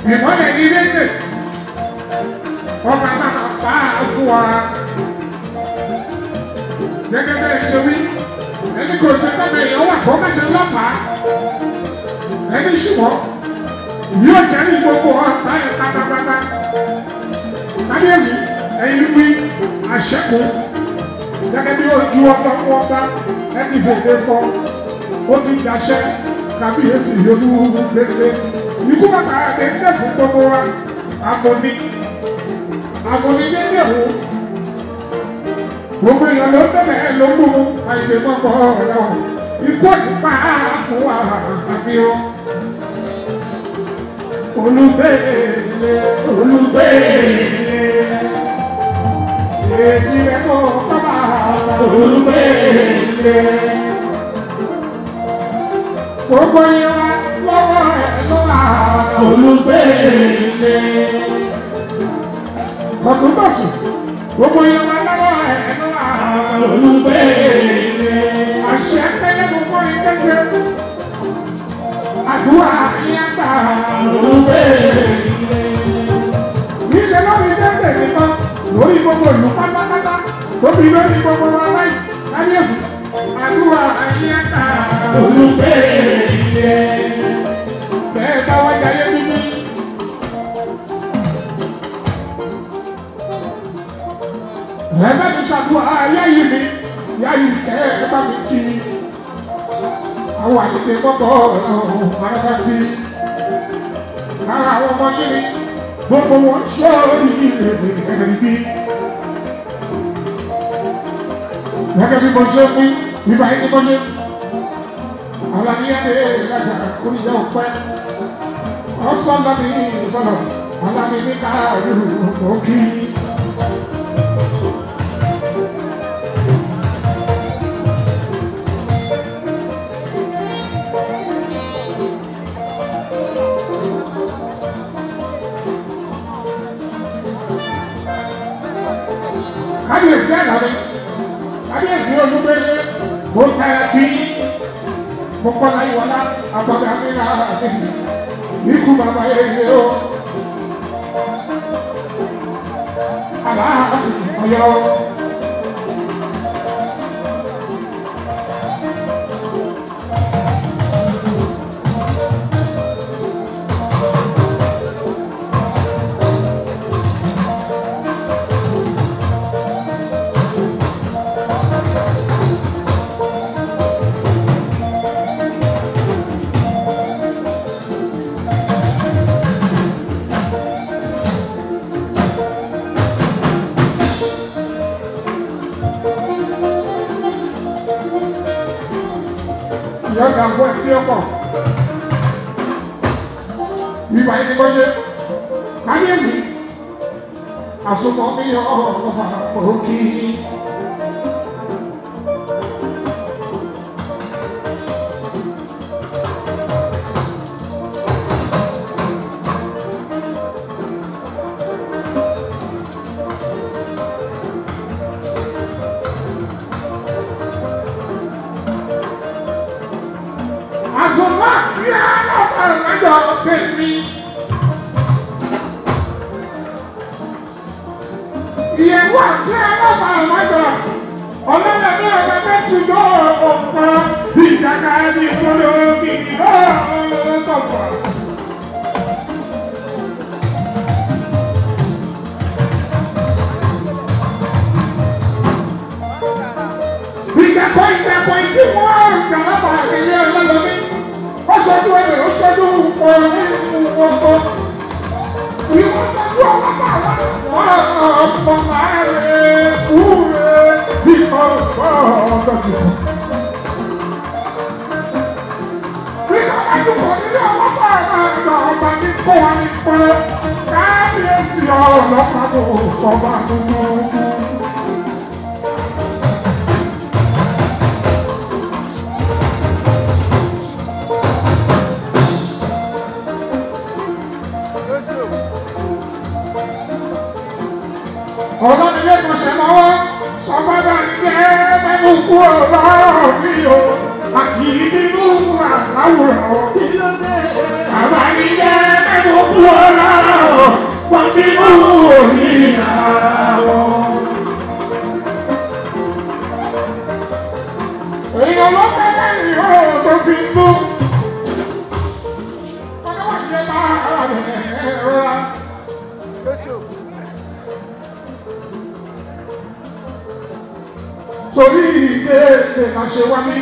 ìmọ̀lẹ̀ ní lédè ọba máa bá a fún wa gẹ́gẹ́ bẹ́ẹ̀ ṣe wí ẹni kò ṣe tọ́bẹ̀ èèyàn wà kó mẹ́sẹ̀ lọ́pàá ẹni ṣùgbọ́n yóò jẹ́ ní gbogbo ọ̀tá ẹ̀ pátápátá kábíyèsí ẹ̀yin wí àṣẹ́kù gẹ́gẹ́ bí ojú ọba fún ọba ẹni fèdè fọ́ ó ti dàṣẹ kábíyèsí olú gbẹgbẹ ikú bàtà ẹgbẹ́ fún gbogbo wa àbòní àbòní dédé wò gbogbo èèyàn ló bẹ̀rẹ̀ ló mú àìlè mọ́kọ́ ọ̀rọ̀ ikú nípa fún wa àbí o. olùgbèlè olùgbèlè èjì rẹ̀ kó kọ́ba olùgbèlè gbogbo yẹn wá lọ́wọ́ ẹ̀ ló wà olùgbèlè. Kọ̀tún bọ̀sù, gbogbo yẹn wá lọ́wọ́ ẹ̀ ló wà olùgbèlè. Àṣẹ pẹ́lẹ́ gbogbo yẹn kẹsẹ̀. Àdúrà yẹn gbà olùgbèlè. Níṣẹ́ lórí dẹ́gbẹ̀ nìkan lórí gbogbo ìlú pátápátá tóbi lórí gbogbo wa láì káyọ̀sì. Àdúrà yẹn gbà olùgbèlè. Bẹ́ẹ̀ bá wá jayé bíbí. Ẹ̀bẹ̀ mi ṣàdúrà ayé yìí mi, ìyá yìí kẹ́ ẹ bá mi kí. Àwọn àyèké kọ́kọ́ ọ̀rọ̀ bí. Lára àwọn ọmọ yìí gbogbo wọn ṣọ́ọ̀rì ẹ̀rì bí. Gẹ́gẹ́ bí mo ṣe pín, bíbá yìí ni mo ṣe alamiyade laja oníjà ọpẹ ọsọlọmi sọlọ alamimi káàdù òkì. kábíyèsí àlàyé kábíyèsí olúgbélé kò tẹ̀ ẹ́ tí mọ̀kànlá ìwọlá àbọ̀dá nílá àdéhùn ikú bàbá yẹyẹ o. Aláàbí ọ̀yọ́. yọ̀ọ̀dà fún ẹtí ọkọ̀. Ìgbà yìí ni kò ṣe. Kábíyèsí. Àsopọ̀ mi yọ ọ̀fà òkì. Àsopọ̀ mi yọ ọ̀fà ìrìnàjò tèmi. ìyẹ̀wò àti ẹlọ́pàá àmọ́jọ ọlọ́dẹ ní ọ̀rẹ́ mẹ́sùn yọ ọ̀pọ̀ ìjàkà ẹni ìpolówó gidi lọ́ọ̀ọ́kọ̀fọ̀. ìjàkọ̀ ìjàkọ̀ ìdí wọ́n ìjàlábà àgbẹ̀yẹ ọlọ́lọ́mí ó ṣojú ẹ̀rẹ̀ ó ṣojú ọ̀rọ̀ ní ìwọ̀kọ̀ ìwọ́n ṣojú ọlọ́pàá wọn ọ̀pọ̀ láàrin kúrè ìkọ̀ ọ̀gbọ̀gbọ̀. Nígbà wájú kò nílé ọlọ́pàá àgbà ọba ní kó wa ní pẹ́ káàbíyèsí ọlọ́pàá tó kọba tuntun fún. ọ̀rọ̀ mi lè kàn ṣe mọ́wọ́ sọ́gbọ́dọ̀ ní jẹ́ mẹ́nu kú ọ̀rọ̀ mi o àkì í nínú àláwùrọ̀ o. Bàbá ní jẹ́ mẹ́nu kú ọ̀la wọ́n bínú òní àwọn. èèyàn ló fẹ́ lẹ́yìn ọ̀rọ̀ tó fi ń bú. ọlọ́wọ́ ti bá ara rẹ̀ rọra. torí ìgbé èdè la ṣe wá ní.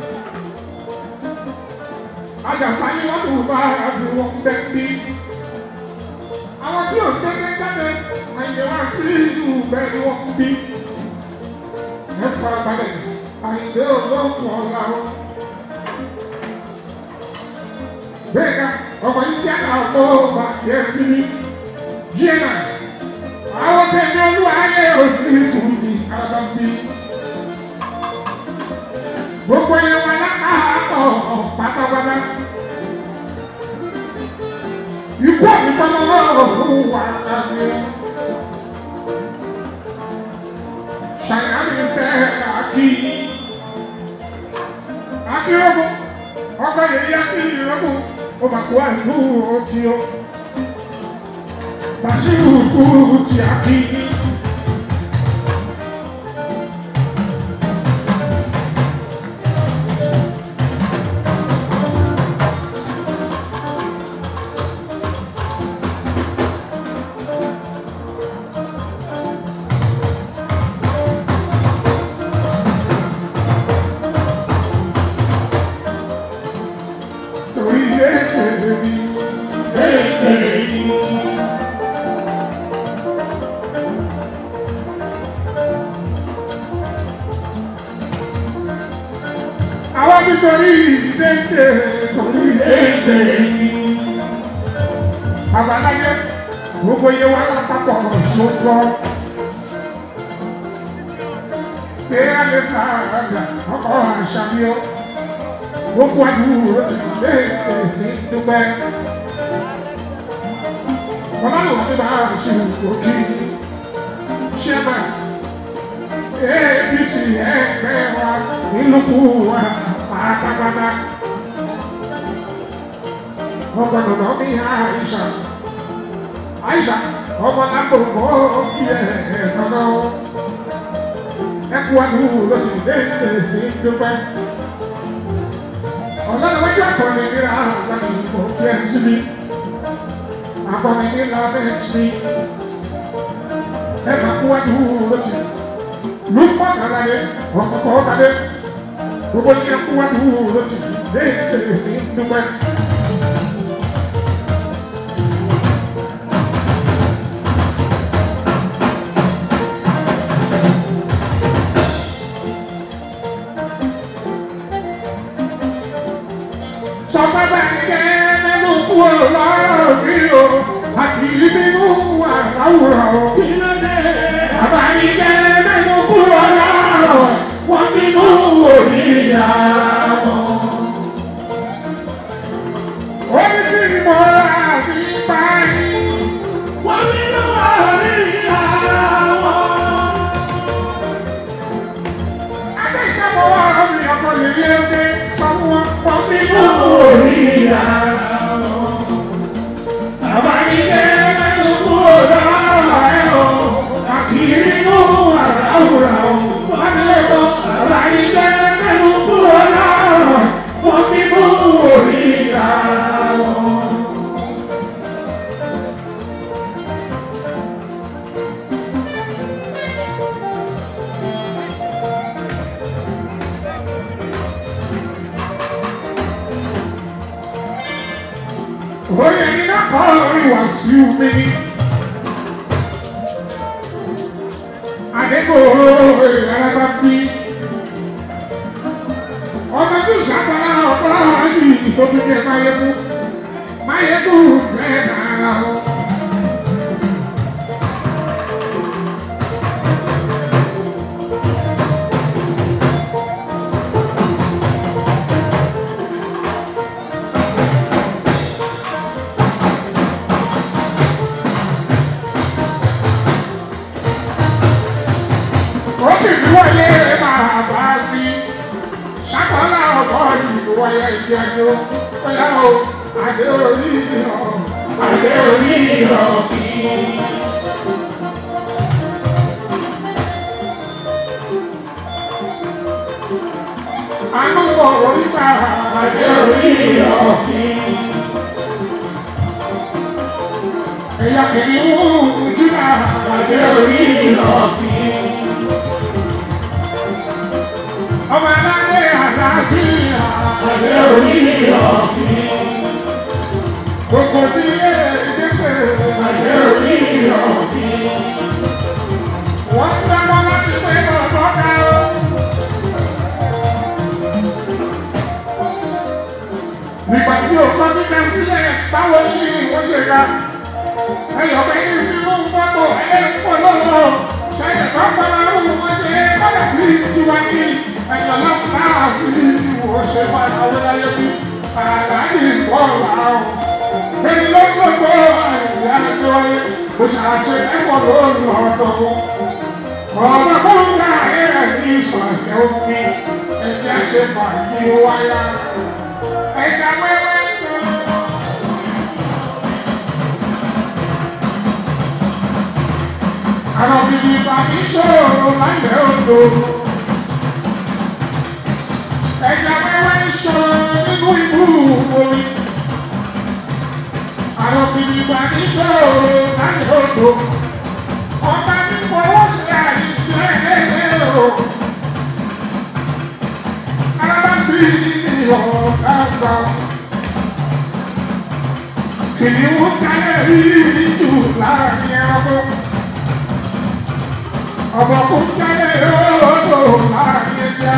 àjàsá ni wọ́n tún bá àti wọn bẹ́ bí. àwọn tí ò dédé jáde àyè wá sí ìlú bẹ́ẹ̀ ni wọ́n bí. ẹ fara balẹ̀ àyè olóògùn ọ̀la o. bẹ́ẹ̀ ká ọkọ̀ yìí sí àná ọkọ̀ ọba kìí sí ní yíyẹ náà. àwọn tẹ̀lé olúwa ayé òní fún mi alábàbí gbogbo yẹn wà lákàtọ̀ pátápátá. Ikú àbíkọ́lọ́wọ́ fún wa kàwé. Ṣàyàmì fẹ́ àkí. Akérèmọ, ọgbà yẹ̀yẹ́ akérèmọ, ó mà kó àìkú òkì o. Bàṣírù kú ti àkí. torí léèrè mi léèrè mi. Àwọn nítorí léèrè torí léèrè mi. Àbáláyé gbogbo iye wa lápapọ̀ ṣogbọ́. Pé a lè sáàgà ọkọ̀ àṣàbíọ́ gbogbo àdúró ti lé èdè dúpẹ́. Ọlọ́run àti bá a ṣe òkè ṣẹ́bà APC ẹgbẹ́ wa nílùkù wa pátápátá. Ọkọ̀ dọ̀dọ̀ mi Àìṣà Àìṣà ọmọ lágbòkó kí ẹ ẹ̀ẹ́dọ́dọ́. Ẹkú àdúró ti lé èdè dúpẹ́ ọlọ́run wájú akọni ní ra àgbàdo ìbò kí ẹ sí mi akọni ní la bẹ́ẹ̀ sí ẹ máa kú wájú lójú lùpọ̀ kàlàyé ọ̀kọ̀kọ̀ kàdé gbogbo yẹn kú wájú lójú léèké ní dúpẹ́. sọpẹ́pẹ́ kẹ́ nínú kú ọlọ́rọ̀ mi o àti nínú àláwùrọ̀ o. Àbáyé kẹ́ nínú kú ọlọ́rọ̀ wọ́n nínú òníyà wọn. Orí tí mo rà sí báyìí. Wọ́n nínú òníyà wọn. Adéṣẹ́wọ̀ wà lórí ọkọ̀ lè yé oge sọ fún wọn wọ́n nínú òníyà wọn. Àbáyé mẹ́nu kúrò lọ́rọ̀ ẹ̀ o, àkìrí nínú àràwùrà o. Wọ́n lè kọ́ àbáyé mẹ́nu kúrò lọ́rọ̀ wọ́n nínú òníyà wọn. Oye ní kápá orí wá sí omi ní. Àdékò ìrànlọ́bá bí. Ọmọ tó ṣàpàlà ọ̀pọ̀ àyè ìfòkìkẹ́ máyégún. Máyégún bẹ́ẹ̀ náà o. Òkè mi wáyé máa bá mi. Ṣàkọọ́lá ọ̀pọ̀ ìlú wáyé ìdí ẹjọ́. Bóyá o, àdé orí ọ̀ Adé orí ọ̀kí. Àánú wọ̀ orí bá adé orí ọ̀kí. Ẹ̀yà kìnìún jìnnà adé orí ọ̀kí. Ọmọ aládé àlàáfíà adé orí ọ̀kí. Gbogbo tí ilé ìgbésẹ̀ adé orí ọ̀kí. Wọ́n ń dábọ́ láti pé ọ̀dọ́ ká o. Nígbà tí o kọ́ kíkà sílẹ̀, báwo ni wọ́n ṣe ga? Ẹyọ̀ pé ní sínú fọ́tò ẹ̀ẹ́dẹ́gbọ̀n lọ́wọ́. Ṣẹ́yìn kan pẹ̀lú àwọn wọn ṣe kọ́dà bí tiwa ní ẹ̀yọ̀ náà náà sí ìwò ṣe máa náwó láyé bí àlàyé bọ́ọ̀lù àwọn. Èyí ló ń gbogbo àìyá ẹgbẹ́ wáyé. Mo ṣàṣe ẹ̀fọ́ lóòrùn ọ̀dọ́. Ọ̀dọ́ kó ń gbà ẹ̀ ní ìsọ̀rọ̀ òkè. Ẹ̀jẹ̀ ṣe fàájì wáyà. Ẹ̀ka wẹ́wẹ́ tó. Àwọn òbí bàbí ṣòro láyé odò. Ẹja wẹ́wẹ́ ṣòro nínú ìlú omi. Àwọn òbí bàbí ṣòro láyé odò. Ọba ní fọwọ́ sí àyíké ẹ̀ẹ́dẹ́ o. Alábàbí ọ̀gá gbà. Kìnìún kálẹ̀ rí jù láàrin ẹranko ọmọ kò jáde lọ́dọ̀ láàrin ẹja.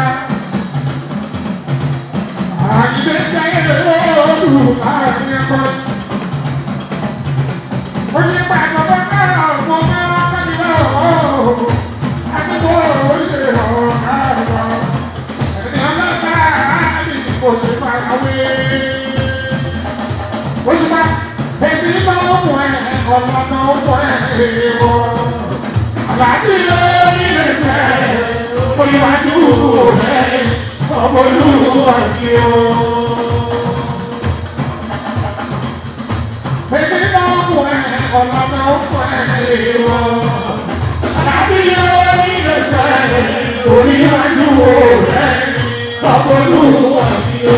Àyìnbé jáde lọ́dọ̀ láàrin ẹ̀kọ́. Ó ní pàtàkì náà mo máa ń bá lọ́wọ́. Àdúgbò ó ṣe ọ̀gá lọ. Ẹni ọlọ́ta àbí kò ṣe farawé. Ó ṣe máa bẹ̀bí máa ń mú ẹ̀ ọ̀nà náà ó mú ẹ̀ èèwọ̀. Àbájí lórí lẹ́sẹ̀, olùwàjú rẹ̀, ọmọ olúwa kí o. Bébí náà mú ẹ, ọ̀nà náà mú ẹ lọ. Àbájí lórí lẹ́sẹ̀, olùwàjú rẹ̀, ọmọ olúwa kí o.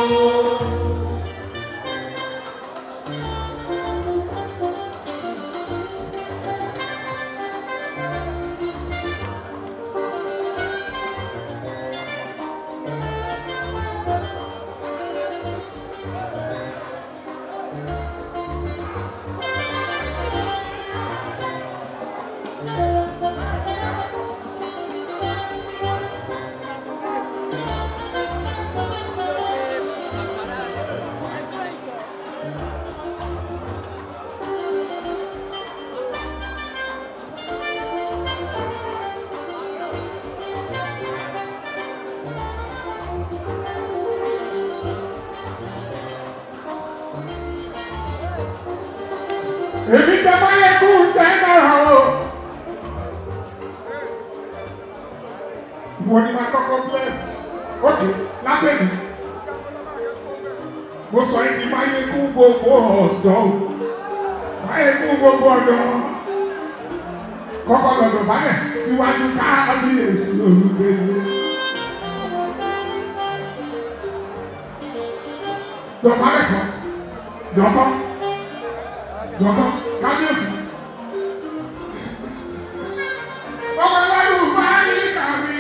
Èmi tẹ bá yẹ kú tẹ náà o. Mo ní ma kọ́kọ́ bless. Ókè lábẹ́ mi. Mo sọ yìí ní máa yẹ kú gbogbo ọ̀dọ́ o. Máa yẹ kú gbogbo ọ̀dọ́. Kọ́kọ́ lọ́dọ̀ báyẹ̀ síwájú káàbíyèsí olùgbèlè. Dọ̀bálẹ̀ kan. Dọ̀bọ̀. Dọ̀bọ̀. Kábíyèsí. Ọmọ ẹlẹ́rù máa ń yí kàmí.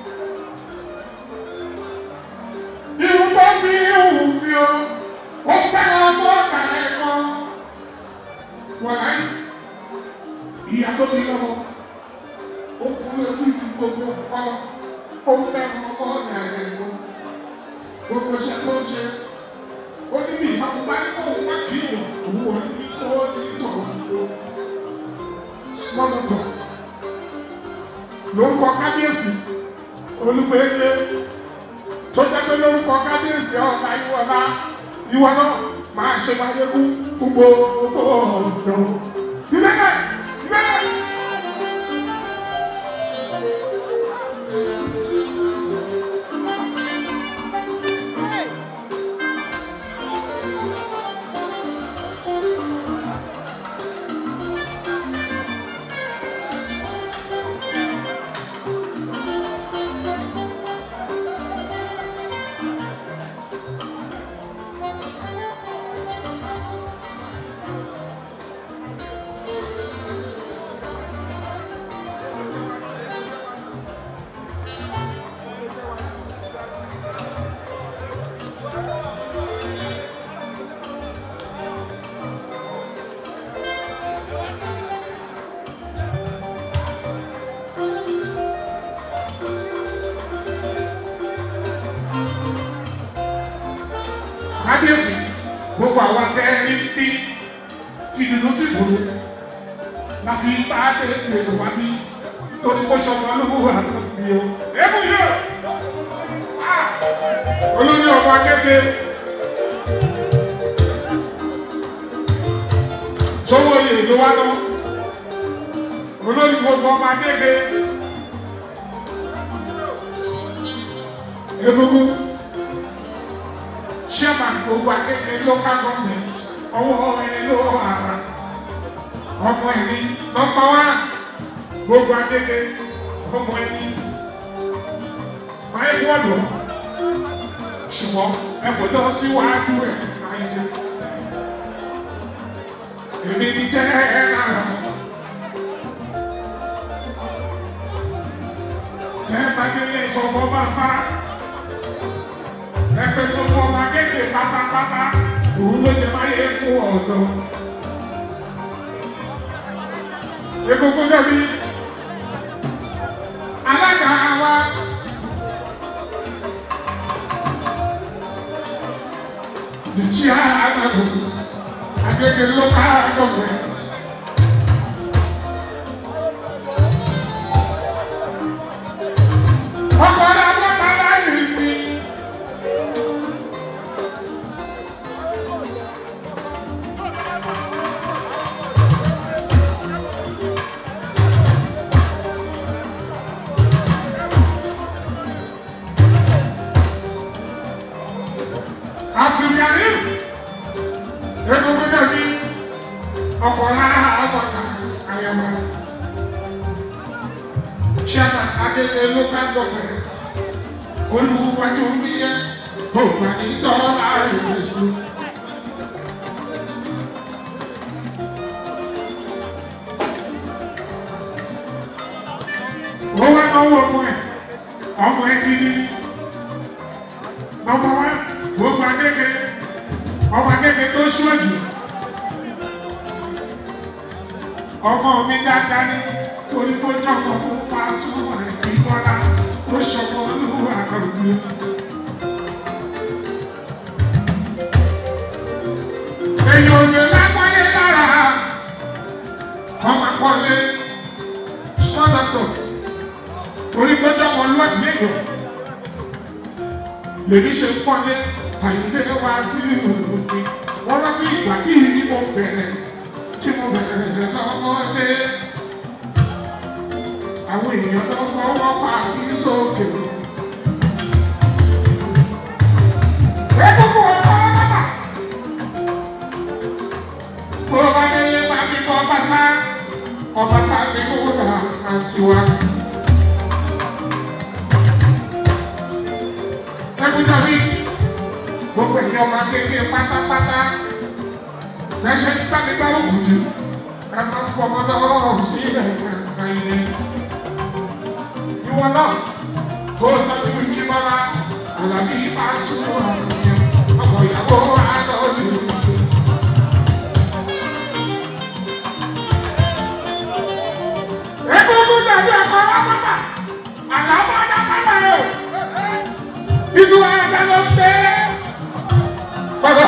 Irun tó fi hù mí o, ó fẹ́ràn ọgbọ́n ọ̀gá ẹ̀kọ́. Wọ́n láyé, ìyá tó bí lọ́wọ́, ó kún lójú ju gbogbo ọ̀pọ̀, ó fẹ́ràn ọgbọ́n ọ̀gá ẹ̀kọ́. Gbogbo ṣe tó ń ṣe, ó ní bí ìbámu bá ní kó wá kí èèyàn, òun ò ní kó ní tọ̀rọ̀ nílò. Smọ́lọ́tọ̀ lórúkọ kábíyèsí olúgbẹ́lẹ́ tó jẹ́ pé lórúkọ kábíyèsí ọ̀gá ìwọ̀lá ìwọ náà máa ṣe máyégún fún gbogbo ọ̀dọ́. ìbẹ́lẹ̀ ìbẹ́lẹ̀. kábíyèsí gbogbo àwọn tẹ ní bí ti dùnú ti gbòòrò la fi bá dé lèrò wá bí torí kó sọmọ lówó àtúntò o. èébù yóò olórí ọmọ akéde sọwọ́ yìí ló wá lọ olórí gbogbo ọmọ akéde egungun chairman gbogbo akéde local government ọwọ́ ẹ ló ara ọmọ ẹni nọ́mbà wá gbogbo akéde ọmọ ẹni máa ń wọ́dọ̀ ṣùgbọ́n ẹ̀fọ́ lọ síwájú ẹ̀ ayé èmi ní jẹ́ ẹ̀ lára tẹ́ bá délé sọ̀rọ̀ bá sá ẹgbẹ́ gbogbo ọmọ akéde pátápátá òun ló jẹ máa yẹ kó ọ̀dọ́ egungun dẹ̀bi alága wa. the chairman Agege local government. Ọkọ̀ ọ̀dà bọ́ta láyé mi. Abdulkarim egungun dàbí ọkọ̀lá ọkọ̀ta àyàmá chairman Agege local government olùwájú níyẹn ògbà ní dọ́là ìlú. ó wá náwó ọmọ ẹ ọmọ ẹ ti ní nọ́mbà wá gbogbo Agege ọmọ Agege tó ṣíwájú ọmọ mi dáadáa ní torí kó jọmọ fún Pasuma ìbọlá ó ṣọmọ olúwa àgbẹ̀. èyí ò lè lápálẹ̀ lára ọmọ àpọ̀lẹ̀ sọ́dọ̀tọ̀ torí pé jọmọ lọ́ọ̀dì èèyàn lèmi ṣe pọ́nlé àyílé wá sí òòrùn wọ́n rántí ìgbà tí ìdí mo bẹ̀rẹ̀ tí mo bẹ̀rẹ̀ lọ́mọdé àwọn èèyàn tó fọwọ́ pa kí sókè. Ẹ̀kúkú ọ̀pọ̀ ọlọ́pàá. Bó bá délé bá bí bọ́ Ọbaṣá, Ọbaṣá ní kó dà àtiwá. Ẹ̀kújọ́bí, gbogbo èèyàn máa kékeré pátápátá. Lẹ́sẹ̀ nígbà nígbà òkùtù, ẹ máa fọmọ lọ́wọ́ sílẹ̀ nígbà ilé ìwọ náà kó o tọ́jú ìjì bọ́lá àlàbí máa sún ọmọ ìyàwó àtọ́jú. Egungun dàbí ọkọ̀ lápáta, àlàbọ̀ lápáta o. Inú ẹ̀jẹ̀ ló ń gbé. Bàbá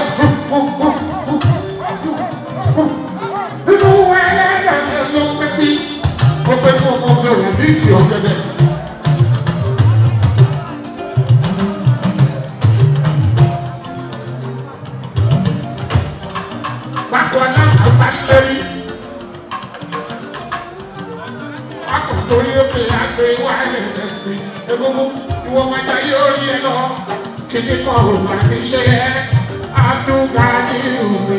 inú ẹ̀jẹ̀ ló ń gbé sí. Ó pé kó o mọ ọmọ rẹ̀ ní ìtì ọ̀gẹ̀dẹ̀. Bákan náà àgbáyé Bákan torí ó pè àgbè wà lẹ́sẹ̀ fi egungun ìwọ máa jẹ́ yóò rí ẹ lọ. Kìnìún kan ò bá ní ṣe ẹ́ àdúgà ní òwe.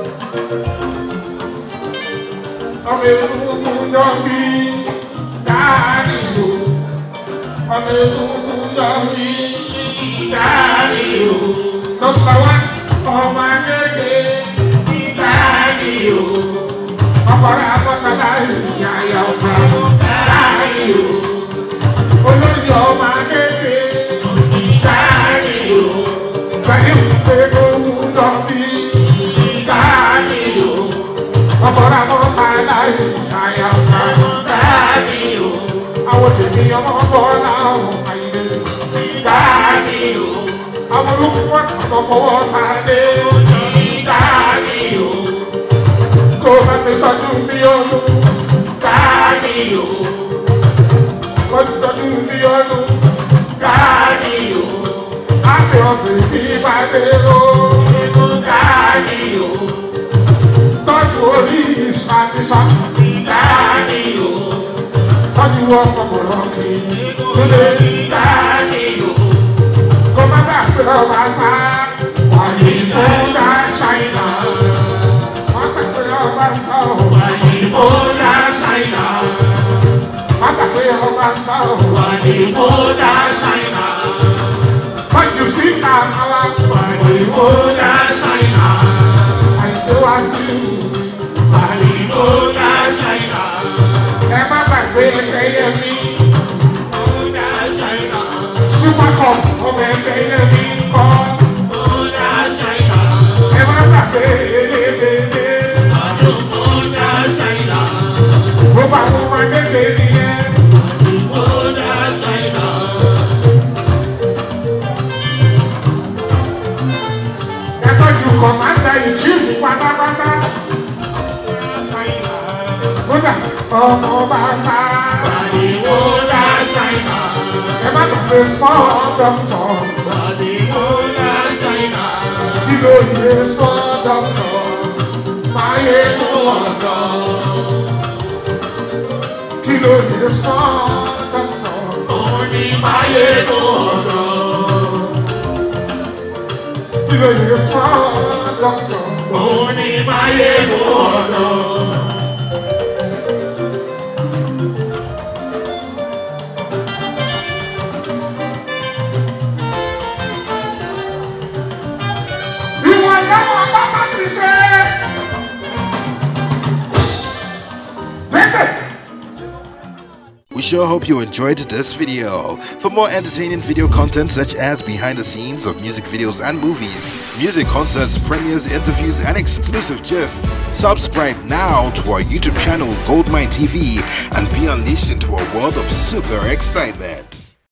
Ọmọ egungun jọ bí dáàrí o. Ọmọ egungun jọ bí dáàrí o. Nọ́mbà wá ọmọ akéde dáàrí o. Ọkọ̀rọ̀ akọ́kọ̀lá ìyá ìyá ọ̀gá dáàrí o. Olóyè ọmọ akéde dáàrí o. Pẹ̀lú ìpè ohun jọ bí dáàrí o. Ọkọ̀rọ̀ akọ́kọ̀lá ìyá ìyá ọ̀gá dáàrí o. Àwọn tèmi ọmọ bọ́lá ọmọ ayé dáàrí o. Àwọn olùkọ́ ọ̀nà fọwọ́ ta dé. Dání o, Kó bá mi tọ́jú bí olú. dání o, Kó tọ́jú bí olú. dání o, Àti ọ̀gbìn bí bá dé o. dání o, Tọ́jú orí ìsàkísà. dání o, Tọ́jú ọkọ̀ bọ̀rọ̀ kì í. dání o, Kó má bàa pé ọba sá. Wà ní kó dá ṣáínà. Wọ́n gbà pé ọba sá o. Wàyíbó dá Ṣáínà, Wọ́n gbà pé ọba sá o. wàyíbó dá Ṣáínà, Wọ́n jù sí kàmálà. wàyíbó dá Ṣáínà, Àìsí wá sí ìlú. wàyíbó dá Ṣáínà, Ẹ má gbàgbé ẹgbẹ́yẹ mi. ó dá Ṣáínà, Súpákọ̀ ọmọ ẹgbẹ́yẹ mi kọ́. ó dá Ṣáínà, Ẹ má gbàgbé elébèlé. àdúgbò dá Ṣáínà, Gbogbo àwọn ọmọ kékeré nìyẹn. ó dá Ṣáínà, Ẹ tọ́jú kọ̀mándà ìjíìmù pátápátá. Ṣáínà, Kódà ọmọ bá sá. wàyíbó dá Ṣáínà, Ẹ má gbàgbé small doctor. wàyíbó dá Ṣáínà, Kí ló yẹ small doctor? Máa yẹ kó ọ̀dọ́, kí ló yẹ small doctor? òun ní máyé tó ọ̀dọ́. Kí ló yẹ small doctor? Òun ni máyé mú ọ̀dọ́. Ìwọ̀n lọ́wọ́ bàbá ti ṣe. Bẹ́ẹ̀ We sure hope you enjoyed this video. For more entertaining video content such as behind the scenes of music videos and movies, music concerts, premieres, interviews, and exclusive gists, subscribe now to our YouTube channel Goldmine TV and be unleashed into a world of super excitement.